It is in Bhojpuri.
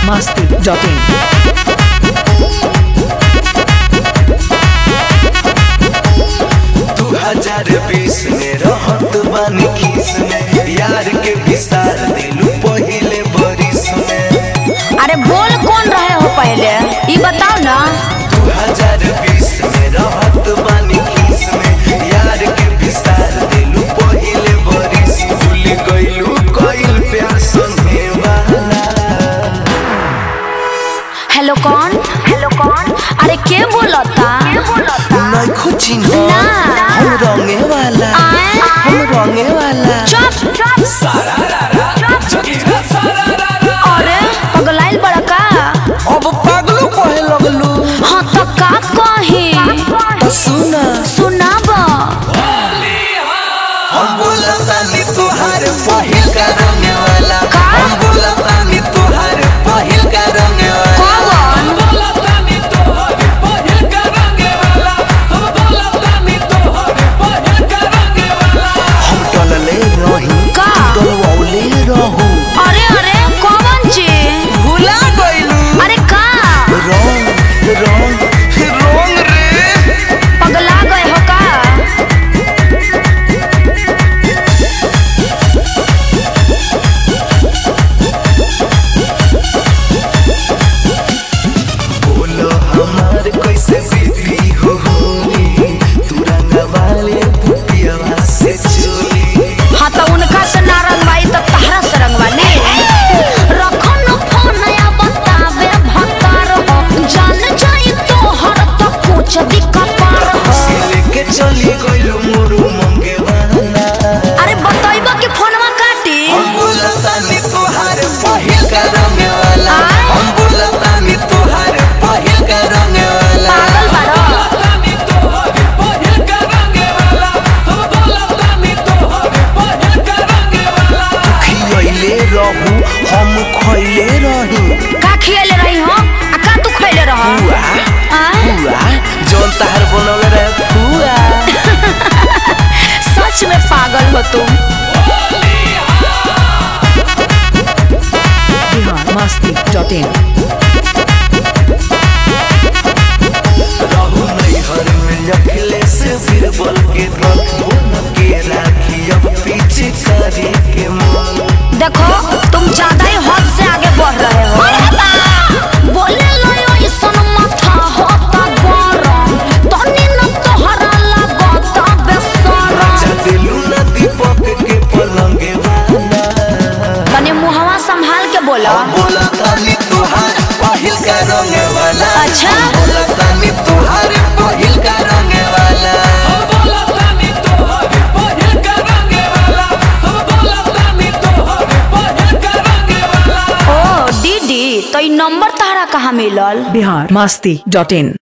masti.in. दू हजार बीस में रहत बानी खीस में यार के विसार दिलू पहिले बरिस में अरे बोल कौन रहे हो पहले ये बताओ ना दू हजार बीस में रहत बानी खीस में यार के विसार दिलू पहिले बरिस भूल गइलू कइल प्यार संगे वाला हेलो कौन हेलो कौन अरे के बोलता के बोलता नइखो चिन्ह ना। हम रंगे वाला आए? हम रंगे वाला चुप चुप अरे पगलाइल बड़ा का अब पागलो कहे लगलू हाँ तो का कही तो सुना सुनाब हम बोलतानी तुहार पहिल का रंग वाला का? हम बोलतानी तुहार पहिल का रंग वाला कौन हम टलले रही का? टलवौले रहू अरे अरे कौन जी भुला गइलू अरे का रंग रंग रंग रे पगला गए हो का बोलो हमार कैसे बीती हो होली तू रंग वाले पुतिया से चोली हाँ तो उनका से ना रंगवाई तो तहरा से रंगवाली रखो न फोन या बतावे भतार हो जान जाई तो हर तो कुछ दिक्कत हो से लेके चली गइलू मोरू मंगे वाला अरे बतइबा कि फोनवा काटी हम बोलतानी तुहार पहिल का रंग वाला आय? हम बोलतानी तुहार पहिल का रंग वाला पागल बाड़ो खियले रहू हम खइले रही का खियले रही हो आ का तू खइले रह हुआ हुआ जौन तहार बनल रहे हुआ सच में पागल हो तुम Bihar masti.in. रहू नैहर में अखिले से बीरबल के रख बन के राखी अब पीछे करी के मन देखो तुम ज्यादा ही हद से आगे बढ़ रहे हो बोले लो ऐसन माथा होता गरम तनी न तोहरा लगता बेसरम राजा दिलू न दीपक के पलंगे वाला तनी मुहवा संभाल के बोलो हम बोलतानी तुहार पहिल का रंग वाला अच्छा। हम बोलतानी तुहार पहिल का रंग वाला ओ दीदी तो ई नंबर तहरा कहाँ मिलल Bihar masti.in.